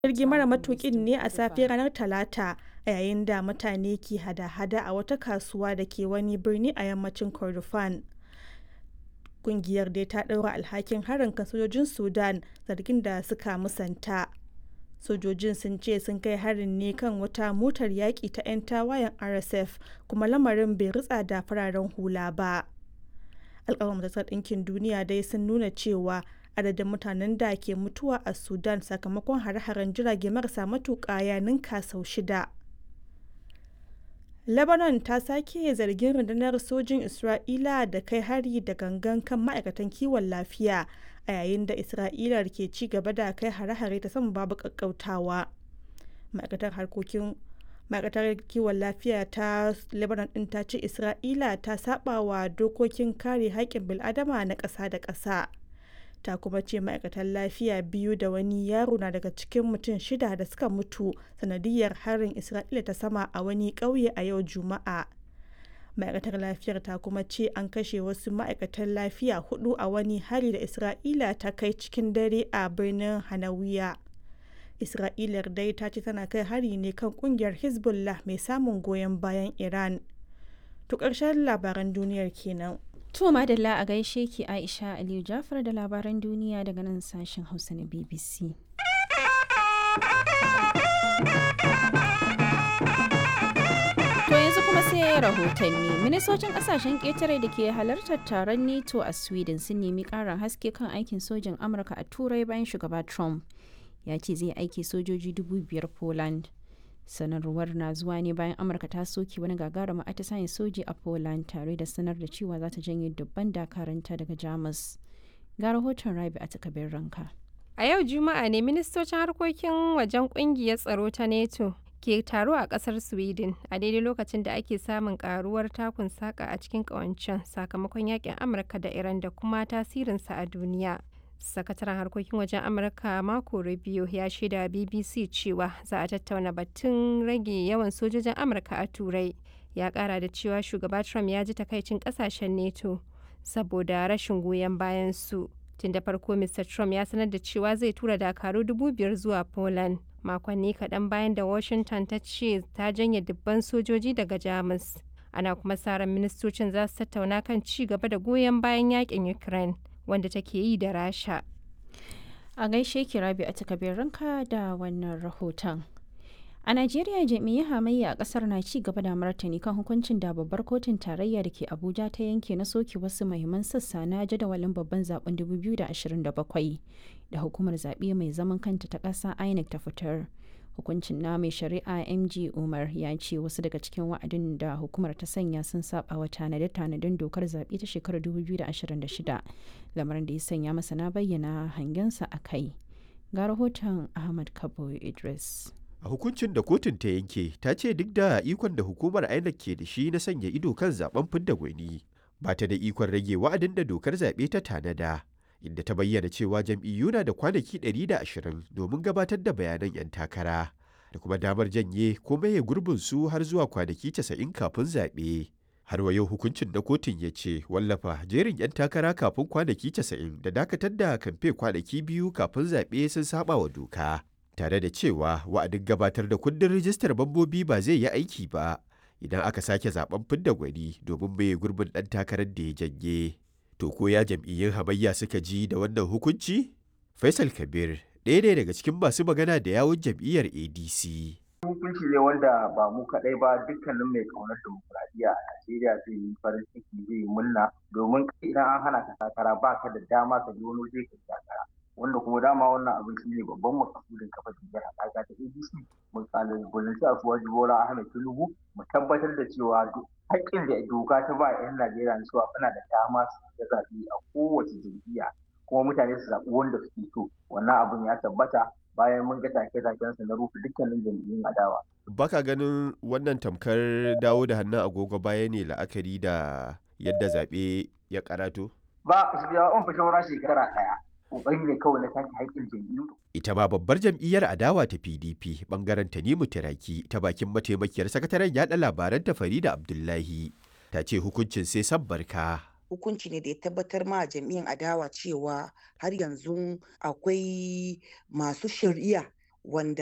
jirgi mara matukin ne a safiyar ranar talata a yayin da mutane ke hada-hada a wata kasuwa da ke wani birni a yammacin kordofan kungiyar dai ta ɗaura alhakin harin kan sojojin sudan zargin da suka musanta sojojin sun ce sun kai harin ne kan wata motar yaƙi ta 'yan tawayen rsf kuma lamarin bai ritsa da fararen hula ba alƙawar majalisar ɗinkin duniya dai sun nuna cewa adadin mutanen da ke mutuwa a sudan sakamakon hare-haren jirage marasa matuƙa ya ninka sau shida lebanon ta sake zargin rundunar sojin isra'ila da kai hari da gangan kan ma'aikatan kiwon lafiya a yayin da isra'ila ke ci gaba da kai hare-hare ta sama babu kakkautawa ma'aikatar harkokin ma'aikatar kiwon lafiya ta lebanon din ta ce isra'ila ta saba wa dokokin kare haƙƙin bil'adama na ƙasa da ƙasa ta kuma ce ma'aikatan lafiya biyu da wani yaro na daga cikin mutum shida da suka mutu sanadiyar harin isra'ila ta sama a wani ƙauye a yau juma'a ma'aikatar lafiyar ta kuma ce an kashe wasu ma'aikatan lafiya hudu a wani hari da isra'ila ta kai cikin dare a birnin hanawiya isra'ilar dai ta ce tana kai hari ne kan kungiyar hezbollah mai samun goyon bayan iran to ƙarshen labaran duniyar kenan To madalla a gaishe ki Aisha Aliyu Jafar da labaran duniya daga nan sashen Hausa na BBC. To yanzu kuma sai rahotanni. Ministocin kasashen ƙetare da ke halartar taron NATO a Sweden sun nemi ƙarin haske kan aikin sojin Amurka a Turai bayan shugaba Trump. Ya ce zai aiki sojoji dubu biyar Poland. sanarwar na zuwa ne bayan amurka ta soke wani gagarumin atisayen soji a poland tare da sanar da cewa za ta janye dubban dakaranta daga jamus ga rahoton rabi a takabin ranka a yau juma'a ne ministocin harkokin wajen kungiyar tsaro ta neto ke taro a kasar sweden a daidai lokacin da ake samun karuwar takun saka a cikin kawancen sakamakon yakin amurka da iran da kuma tasirinsa a duniya sakataren harkokin wajen amurka mako rubio ya shaida bbc cewa za a tattauna batun rage yawan sojojin amurka a turai ya kara da cewa shugaba trump ya ji takaicin kasashen neto saboda rashin goyon bayan su tun da farko mr trump ya sanar da cewa zai tura dakaru dubu biyar zuwa poland makonni kaɗan bayan da washington ta ce ta janye dubban sojoji daga jamus ana kuma sa ran ministocin za su tattauna kan ci gaba da goyon bayan yakin ukraine wanda take yi da rasha a gaishe ki rabi a takabin ranka da wannan rahoton a najeriya jami'ai hamayya a kasar na ci gaba da martani kan hukuncin da babbar kotun tarayya da ke abuja ta yanke na soke wasu mahimman sassa na jadawalin babban zaben 2027 da hukumar zaɓe mai zaman kanta ta ƙasa inec ta fitar hukuncin na mai shari'a mg umar ya ce wasu daga cikin wa'adin da hukumar ta sanya sun saba wa tanade-tanaden dokar zaɓe ta shekarar 2026 lamarin da ya sanya masana bayyana hangensa a kai ga rahoton ahmad kabo idris a hukuncin da kotun ta yanke ta ce duk da ikon da hukumar inec ke da shi na sanya ido kan zaben fidda gwani ba ta da ikon rage wa'adin da dokar zaɓe ta tanada inda ta bayyana cewa jam'iyyu na da kwanaki 120 domin gabatar da bayanan 'yan takara da kuma damar janye ko maye gurbin su har zuwa kwanaki 90 kafin zaɓe. Har wa yau hukuncin na kotun ya ce wallafa jerin 'yan takara kafin kwanaki 90 da dakatar da kamfe kwanaki biyu kafin zaɓe sun saba wa doka. Tare da cewa wa'adin gabatar da kundin rijistar mambobi ba zai yi aiki ba idan aka sake zaben fidda gwani domin maye gurbin ɗan takarar da ya janye. To ko ya jam'iyyun hamayya suka ji da wannan hukunci? Faisal Kabir ɗaya ne daga cikin masu magana da yawun jam'iyyar ADC. Hukunci ne wanda ba mu kaɗai ba dukkanin mai ƙaunar demokuraɗiyya a Najeriya zai yi farin ciki zai yi murna domin idan an hana ka takara ba ka da dama ka je wani waje ka takara. Wanda kuma dama wannan abin shi ne babban makasudin kafa jam'iyyar haɗaka ta ADC. Mu kalubalanci a suwaji Bola Ahmed Tinubu mu tabbatar da cewa haƙƙin da doka ta ba 'yan Najeriya na cewa suna da dama su da zaɓe a kowace jam'iyya kuma mutane su zaɓi wanda suke so wannan abun ya tabbata bayan mun ga take-taken su na rufe dukkanin jam'iyyun adawa. Baka ganin wannan tamkar dawo da hannun agogo baya ne la'akari da yadda zaɓe ya karato? Ba, su biya on fi shawara shekara ɗaya. Ƙoƙari ne kawai na take haƙƙin jam'iyyu. Ita ma babbar jam'iyyar adawa ta PDP bangaren Tanimu Tiraki ta bakin mataimakiyar sakataren yaɗa labaran ta Farida Abdullahi ta ce hukuncin sai san barka. hukunci ne da ya tabbatar ma jam'iyyar adawa cewa har yanzu akwai masu shari'a wanda